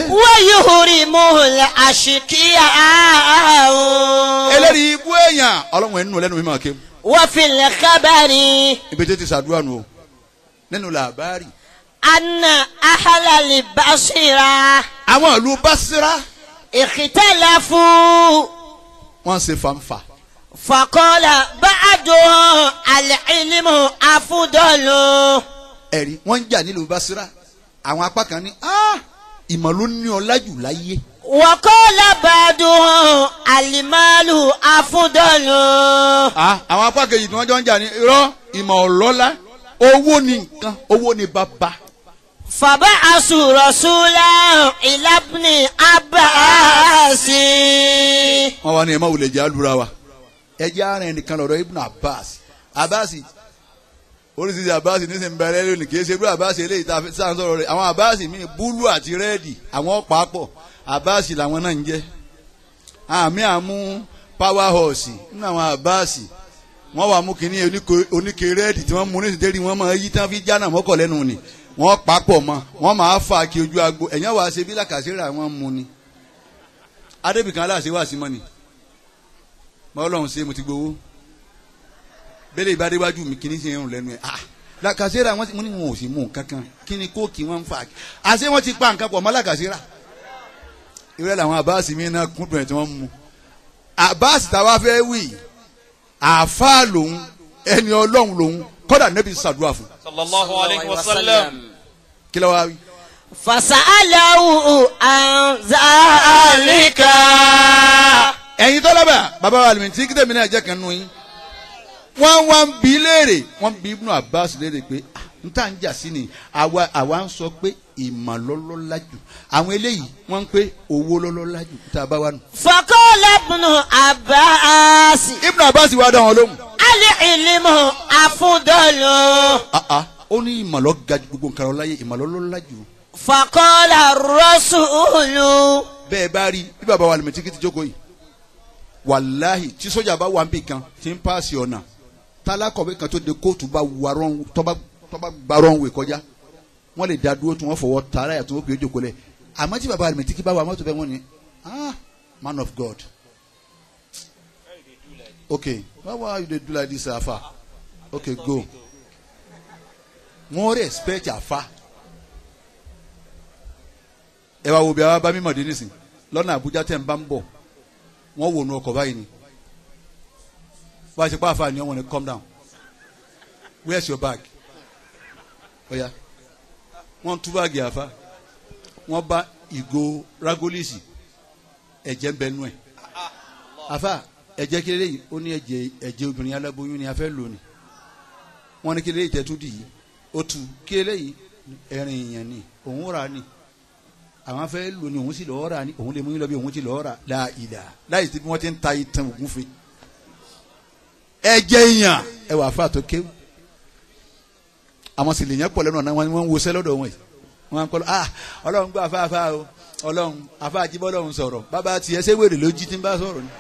ويهرمه الأشقياء eléyìí ibú èèyàn ọlọ́run ẹnu lẹ́nu mi máa ké وفي الخبر ibi tí ti sàdúrà nù o nínú làbárì. أن أهل البصرة àwọn ìlú Basira اختلفوا wọ́n ṣe fanfa فقال بعضهم العلم أفضل ẹ̀rí wọ́n ń jà nílùú Basira àwọn apá kan ní "Ah, ìmọ̀ ló ní ọlá jù láyé وقال بعضهم المال أفضل Ah, àwọn apá kejì tí wọ́n jọ ń jà ní irọ́ ìmọ̀ ọlọ́lá owó ni nǹkan owó ni bàbá فبعثوا رسولا إلى ابن عباس wọ́n wá ní ẹ̀ má wulẹ̀ jẹ́ àlùra wa ẹ jẹ́ ara ẹnìkan lọ́dọ̀ Ibn Abbas Abbas oríṣiríṣi Abbas nísìnyí bẹ̀rẹ̀ lónìí kì í ṣe bí Abbas eléyìí tá a fi sáà ń sọ̀rọ̀ rẹ̀ àwọn Abbas mi búlù àti rẹ́ẹ̀dì àwọn pàápọ̀ Abbas làwọn náà ń jẹ́ àmì àmú power horse nínú àwọn Abbas wọ́n wà mú kínní oníke- oníke rẹ́ẹ̀dì tí wọ́n mú ní ìdérí wọn máa yí tán fi jánà mọ́kọ̀ lẹ́nu ni wọ́n pàápọ̀ mọ́ wọ́n máa fà kí ojú agbo ẹ̀yàn wàá ṣe bí làkàṣẹ́rẹ́ àwọn mú ni adébìkan aláṣẹ wà sí mọ́ni mọ Ọlọ́run ṣe mo ti gbowó bẹ́lẹ̀ ìbádéwájú mi kì í ṣe irun lẹ́nu ẹ̀ ah làkàṣẹ́rà wọn mo ní wọn ò sì mú nǹkan kan kí ni kóòkì wọn ń fà àṣé wọn ti pa nǹkan pọ̀ mọ́ làkàṣẹ́rà ìrẹ́ làwọn àbáàsì mi náà kúndùn ẹ̀ tí wọ́n mú àbáàsì táwa fẹ́ wì àáfàá lòun ẹni Ọlọ́run lòun kọ́dà nẹ́bí sàdúrà fún sallallahu alayhi wa sallam. kí ló wá wí. فسأله عن ذلك ẹ̀yin tọ́lábà bàbá wa àlùmí tí kíndèmí náà jẹ́ kan nù yín wọ́n wá ń bi léèrè wọ́n bi Ibnu Abbas léèrè pé "Ah, n tá ń jà sí ni àwa àwa ń sọ pé ìmọ̀ lọ́lọ́lá jù àwọn eléyìí wọ́n ń pé owó lọ́lọ́lá jù tá a bá wà nù. فقال ابن عباس Ibnu Abbas wá dá wọn lóhùn. العلم أفضل Ah, ah, ó ní ìmọ̀ lọ́ ga ju gbogbo nǹkan lọ láyé ìmọ̀ lọ́lọ́lá jù. فقال الرسول bẹ́ẹ̀ bá rí bí bàbá wa àlùmí tí kì í ti jókòó yìí wàláhì tí sójà bá wà ń bì kan tí ń paasi ọ̀nà tálákọ̀wé kan tó de kóòtù bá wà rọ́n tọ́ba tọ́ba gba rọ́nwé kọjá wọ́n lè da dúró tí wọ́n fọwọ́ tààrà yà tí wọ́n pè é jòkó lẹ̀ àmọ́ tí bàbá àlùmí tí kì bá wà mọ́tò bẹ́ẹ̀ wọ́n ní ah man of God okay why why you dey do like this afa okay go wọ́n respect afa ẹ wá wo bí a bá mímọ̀ dé nísìn lọ́nà Àbújá tẹ̀ ń bá ń bọ̀ wọ́n wò nu ọkọ̀ báyìí ni wọ́n á ṣe pa àfààní ọmọ ní calm down where's your bag ọ̀ya wọ́n tú báàgì àfa wọ́n bá ìgò ragolisi ẹ̀jẹ̀ ń bẹ nú ẹ̀ àfa ẹ̀jẹ̀ kéré yìí ó ní ẹ̀jẹ̀ ẹ̀jẹ̀ obìnrin aláboyún ni a fẹ́ lò ní wọ́n ní kéré yìí tẹ́tú dì yìí ó tu kéré yìí ẹ̀rìn ìyẹn ni òun rà ní àwọn fẹ́ lò ní òun sì lọ́ọ́ rà ní òun lè mú yín lọ bí òun ti lọ́ọ́ rà láìlà láì sí bí wọ́n ti ń ta ìtàn ògùn fe. ẹ jẹ́ èèyàn ẹ wà fún àtọ́ kéwù àwọn sì lè yẹn pọ̀ lẹ́nu ọ̀nà wọn wọ́n ń wọṣẹ́ lọ́dọ̀ wọn yìí wọ́n á kọ́ lọ ah ọlọ́run gbọ́ afáfá o ọlọ́run afá àjíbọ́ ọlọ́run sọ̀rọ̀ bàbá tiẹ̀ ṣé wèrè ló jí tí ń bá sọ̀rọ̀ ni.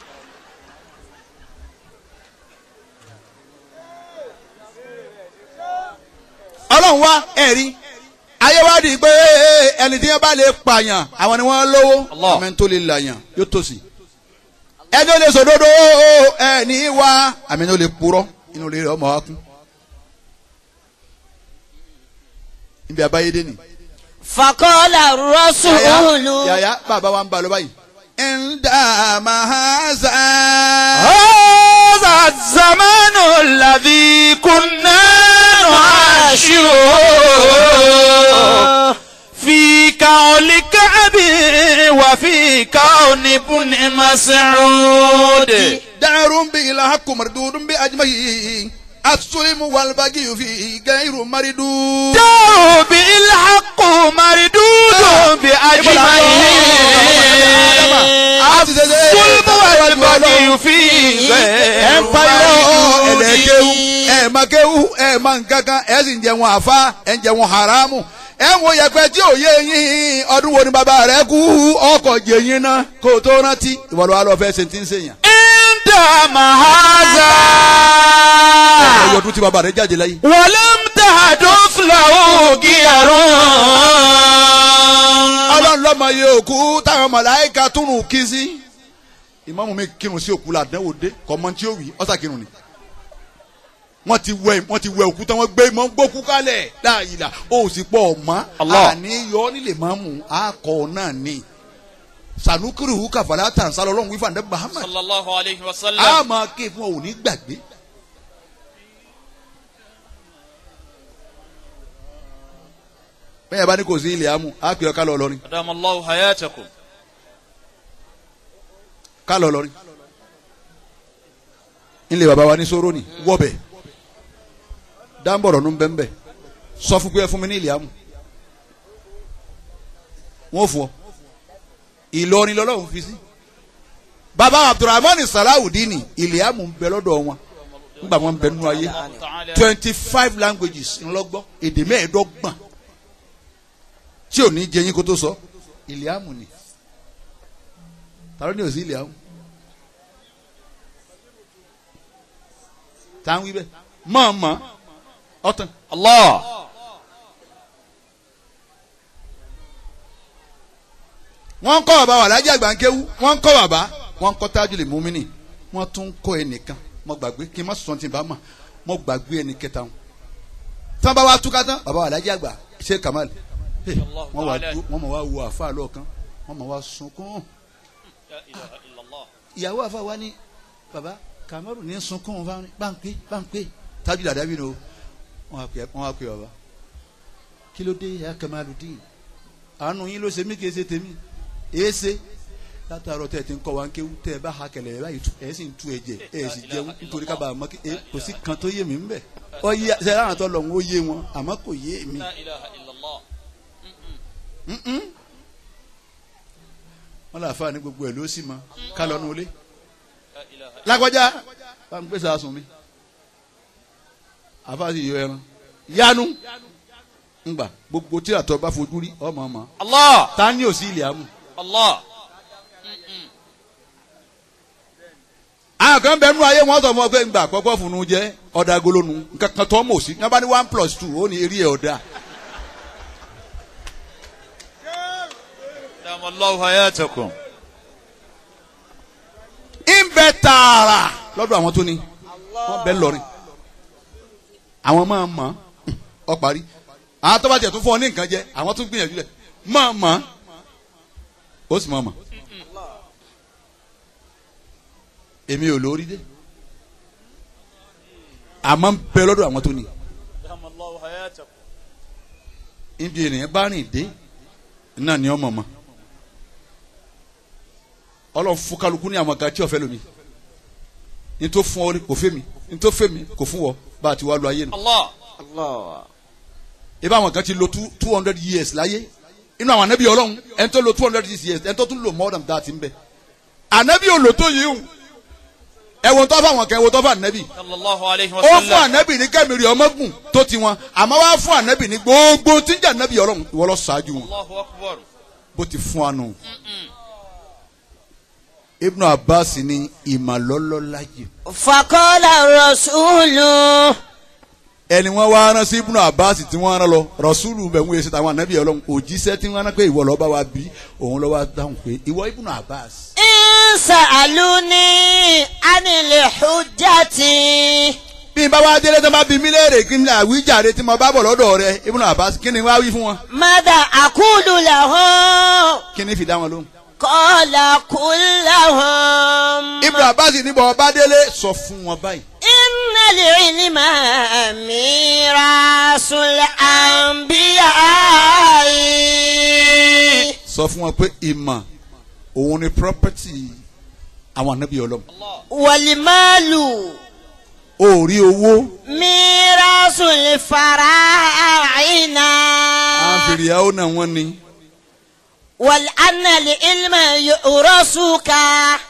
ọlọ́run wá ẹ̀rí ayé wá di pé ẹni tí wọ́n bá lè pààyàn àwọn ni wọ́n lówó Allah. àmì tó lè làyàn yóò tòsí ẹni ó lè sòdodo ẹni wá àmì tó lè purọ́ inú rẹ̀ ọmọ wa kún níbi àbáyédé ni. فقال الرسول yàyà bàbá wa ń ba lọ báyìí. ẹ̀ńdà màhásà. هذا الزمان الذي كنا نعاشره في كون كعب وفي كون ابن مسعود دار به الحق مردود بأجمعه السلم والبغي فيه غير مردود دار بالحق مردود بأجمعه الظلم والبغي فيه ẹ ń غير pariwo ẹlẹ́kẹ́wù مردود ẹ má kéwù ẹ má nkankan ẹ sì ń jẹun àfa ẹ ń jẹun haramu ẹ ń wo yẹpẹ tí ò yé yín ọdún wo ni bàbá rẹ kú ọkọ̀ jẹ yín náà kó o tó rántí ìwọ ló wà lọ fẹ́ ṣe ti ń ṣèyàn. عند مهذا ẹ̀yọ̀ ọdún tí bàbá rẹ jáde láyé. ولم تحدث له غير ọlọ́run lọ́mọ ọmọ yẹ òkú táwọn màláíkà túnú kí sí ìmáàmù mi kírun sí òkú làdánwò dé kọ́mọ tí ó wì ọ́sà kírun ni wọ́n ti wẹ wọ́n ti wẹ òkú tán wọ́n gbé ìmọ̀ gbókú kalẹ̀ láàyìlá ó sì pọ̀ ọ̀mọ́ Allah. àní yọ nílé máàmù àkọ́ náà ni sanukuru kàfàlà tàn sálọ ọlọ́run wífà ní Muhammad sallallahu alayhi wa a sallam. máa ké fún ọ ò ní gbàgbé. bẹ́ẹ̀ bá ní kò sí ilé amú á pè ọ́ ká lọ lọ́rin adamu allahu hayatakum. ká lọ lọ́rin. ilé bàbá wa ní sóró ni wọ́bẹ̀ dáńbọ̀rọ̀ ló ń bẹ́ ń bẹ́ sọ fún pé ẹ fún mi ní ilé amú wọ́n fún ọ Ìlọrin lọ́lọ́run fi sí bàbá Abdulrahman Salawudeen ilé amú ń bẹ lọ́dọ̀ wọn nígbà wọn ń bẹ nínú ayé ta'ala. twenty five languages ńlọgbọ́ èdè mẹ́ẹ̀ẹ́dọ́gbọ̀n tí ò ní jẹ yín kó tó sọ ìlíàmù ni tàbí ní òsì ìlíàmù tá à ń wí bẹ́ẹ̀ mọ̀ọ́mọ́ ọ̀tàn Allah. wọ́n ń kọ́ bàbá wà lájà gbàǹkéwú wọ́n ń kọ́ bàbá wọ́n ń kọ́ tájúlì múmínì wọ́n tún ń kọ́ ẹnìkan mo gbàgbé kí n má sọ ti bá mà mo gbàgbé ẹnì kẹta wọn tí wọ́n bá wá túká tán bàbá wà lájà gbà ṣe Kamal hey, wọ́n wá dú wọ́n mọ̀ wá wo àfa lọ́ọ̀kan wọ́n mọ̀ wá sunkún La ilaha illallah. ìyàwó àfa wa ní bàbá Kamaru ní sunkún bá ń pé bá ń pé tájúlì àdábì ni o wọ́n wá pè wọ́n wá pè bàbá kí ló dé ya Kamaludeen àánú yín ló ṣe mí kì í ṣe tèmi èéṣe látàárọ̀ tẹ́ ẹ ti ń kọ́ wa ń kéwú tẹ́ ẹ bá ha kẹlẹ̀ ẹ báyìí ẹ sì ń tu ẹ̀jẹ̀ ẹ sì jẹun nítorí kábàá mọ́ kí ẹ kò sí kan tó yé mi ń bẹ̀ ọ yé ṣe láwọn tó lọ ń ó yé wọn àmọ́ kò yé mi. La ilaha illallah. wọn là fà ní gbogbo ẹ ló sì mọ ká lọ nu ilé La ilaha lágbájá bá ń gbèsè àsùn mi àfa sì yọ ẹran yanu ngbà gbogbo tí àtọ bá fojú rí ọmọ ọmọ Allah. ta ni ò sí ilé amú. Allah. àwọn kan bẹ nú ayé wọn sọ fún ọ pé ngbà àkọ́kọ́ funu jẹ ọ̀dà agolónu nǹkan kan tó mọ̀ sí ní abá ní one plus two ó ní eré ẹ̀ ọ̀dà. adamu allahu hayatakum. ń bẹ tààrà lọ́dọ̀ àwọn tó ní wọ́n bẹ lọ́rin àwọn máa mọ̀ ọ parí àwọn tó bá tiẹ̀ tún fún ọ ní nǹkan jẹ àwọn tún gbìyànjú rẹ̀ máa mọ̀ ó sì máa mọ̀ èmi ò lórí dé àmọ́ ń bẹ lọ́dọ̀ àwọn tó ní adamu allahu hayatakum. ibi ènìyàn bá rìn dé náà ni ọmọ mọ Ọlọ́run fún kálukú ní àwọn kan tí ọfẹ lomi ní tó fún ọ rí kò fẹ́ mi ní tó fẹ́ mi kò fún ọ bá a ti wá lu ayé nu Allah. ibà àwọn kan ti lo two two hundred years láyé inú àwọn anabi Ọlọ́run ẹni tó lo two hundred years ẹni tó tún lo more than that ń bẹ anabi ò lò tó yìí o ẹ̀wọ̀n tó fà wọn kẹ́ ẹ̀wọ̀n tó fà anabi sallallahu alayhi wa ó fún sallam. anabi ní kẹ́mìrì ọmọgùn tó ti wọn àmọ́ wá fún anabi ní gbogbo tí ń jẹ́ anabi Ọlọ́run ìwọ lọ ṣáájú wọn Allahu akbar. bó ti fún wa nù. Ibn Abbas ní ìmàlọ́lọ́láyè. Faqala rasulu. ẹni wọn wá rán sí Ibn Abbas tí wọ́n rán lọ Rasulu bẹ̀ wọ́n yẹ sí tàwọn ànábì Ọlọ́run òjíṣẹ́ tí wọ́n rán pé ìwọ lọ́ọ́ bá wa bí òun lọ́ọ́ wá dáhùn pé ìwọ Ibn Abbas. In sa'aluni anil hujjati. bí n bá wá délé tó bá bí mí léèrè kí n lè àwíjàre tí mo bá bọ̀ lọ́dọ̀ rẹ Ibn Abbas kí ni wá wí fún wọn Mada aqulu lahum. kí ni fi dá wọn lóhùn. Qala qul lahum. Ibn Abbas níbọ̀ ọba délé sọ fún wọn báyìí. Innal ilma mirasul anbiya'i. sọ fún wọn pé ìmọ̀ òun ni property àwọn ànábì Ọlọ́run. Wal malu òòrí owó mirasul fara'ina. àfìrìyàwó náà wọ́n ní. Wal anna al ilma yu'rasuka.